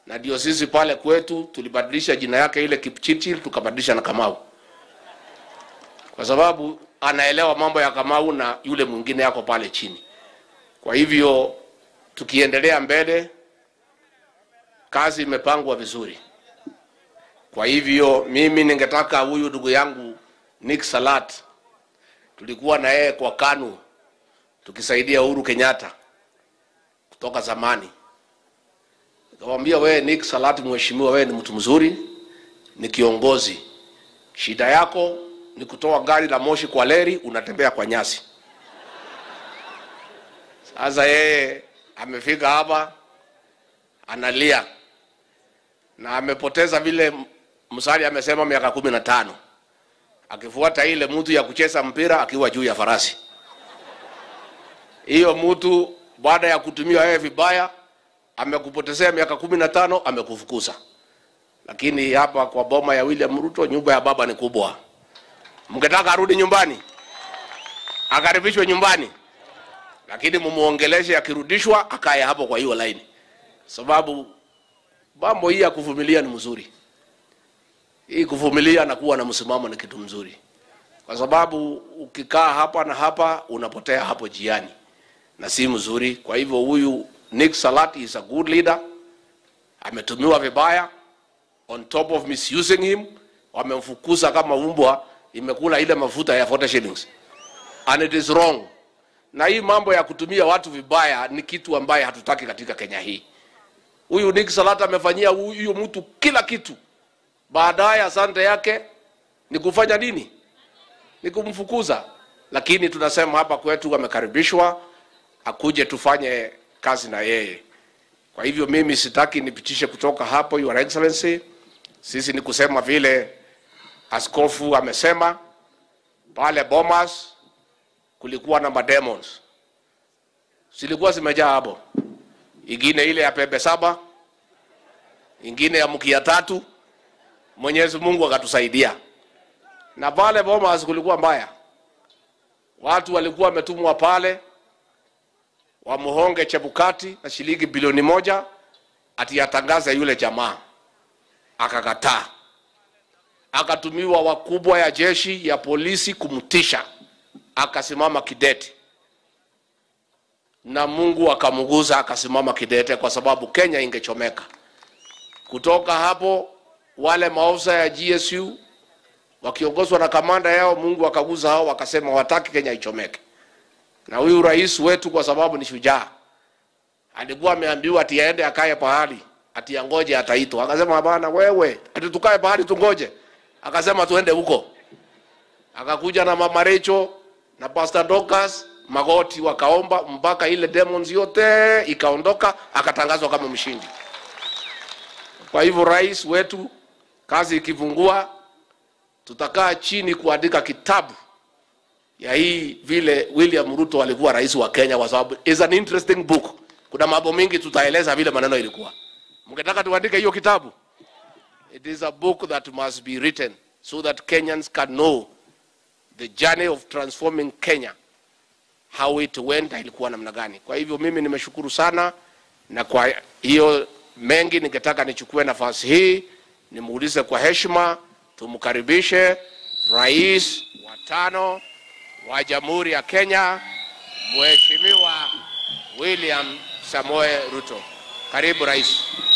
na ndio sisi pale kwetu tulibadilisha jina yake ile Kipchirchir tukabadilisha na Kamau, kwa sababu anaelewa mambo ya Kamau na yule mwingine yako pale chini. Kwa hivyo tukiendelea mbele, kazi imepangwa vizuri. Kwa hivyo mimi ningetaka huyu ndugu yangu Nick Salat, tulikuwa na yeye kwa KANU tukisaidia Uhuru Kenyatta kutoka zamani. Nikamwambia wewe Nick Salat, mheshimiwa, wewe ni mtu mzuri, ni kiongozi. Shida yako ni kutoa gari la moshi kwa leri, unatembea kwa nyasi. Sasa yeye amefika hapa analia na amepoteza vile Msali amesema miaka kumi na tano akifuata ile mtu ya kucheza mpira akiwa juu ya farasi. Hiyo mtu baada ya kutumia wewe vibaya amekupotezea miaka kumi na tano amekufukuza. Lakini hapa kwa boma ya William Ruto, nyumba ya baba ni kubwa. Mngetaka arudi nyumbani, akaribishwe nyumbani, lakini mumuongeleshe, akirudishwa akae hapo kwa hiyo laini, sababu mambo hii ya kuvumilia ni mzuri. Hii kuvumilia na kuwa na msimamo ni kitu mzuri, kwa sababu ukikaa hapa na hapa unapotea hapo jiani na si mzuri. Kwa hivyo huyu Nick Salat is a good leader, ametumiwa vibaya, on top of misusing him, wamemfukuza kama umbwa imekula ile mafuta ya 40 shillings and it is wrong. Na hii mambo ya kutumia watu vibaya ni kitu ambaye hatutaki katika Kenya hii. Huyu Nick Salat amefanyia huyu mtu kila kitu, baadaye asante yake ni kufanya nini? Ni kumfukuza. Lakini tunasema hapa kwetu amekaribishwa, akuje tufanye kazi na yeye. Kwa hivyo mimi sitaki nipitishe kutoka hapo, Your Excellency. Sisi ni kusema vile askofu amesema pale Bomas kulikuwa na mademons zilikuwa zimejaa hapo, ingine ile ya pembe saba, ingine ya mkia tatu. Mwenyezi Mungu akatusaidia, na pale Bomas kulikuwa mbaya, watu walikuwa wametumwa pale wamuhonge Chebukati na shilingi bilioni moja ati atangaze yule jamaa, akakataa. Akatumiwa wakubwa ya jeshi ya polisi kumtisha, akasimama kidete, na Mungu akamguza akasimama kidete, kwa sababu Kenya ingechomeka. Kutoka hapo wale maofisa ya GSU wakiongozwa na kamanda yao, Mungu akaguza hao, wakasema wataki Kenya ichomeke na huyu rais wetu kwa sababu ni shujaa, alikuwa ameambiwa ati aende akae pahali ati angoje ataitwa. Akasema hapana, wewe ati tukae pahali tungoje? Akasema tuende huko. Akakuja na mama Recho na Pastor Dorcas magoti, wakaomba mpaka ile demons yote ikaondoka, akatangazwa kama mshindi. Kwa hivyo rais wetu, kazi ikivungua, tutakaa chini kuandika kitabu ya hii vile William Ruto alikuwa rais wa Kenya, kwa sababu is an interesting book. Kuna mambo mengi tutaeleza vile maneno ilikuwa. Mngetaka tuandike hiyo kitabu? It is a book that must be written so that Kenyans can know the journey of transforming Kenya, how it went, ilikuwa namna gani. Kwa hivyo mimi nimeshukuru sana, na kwa hiyo mengi ningetaka nichukue nafasi hii nimuulize kwa heshima, tumkaribishe rais wa tano wa Jamhuri ya Kenya, Mheshimiwa William Samoe Ruto. Karibu rais.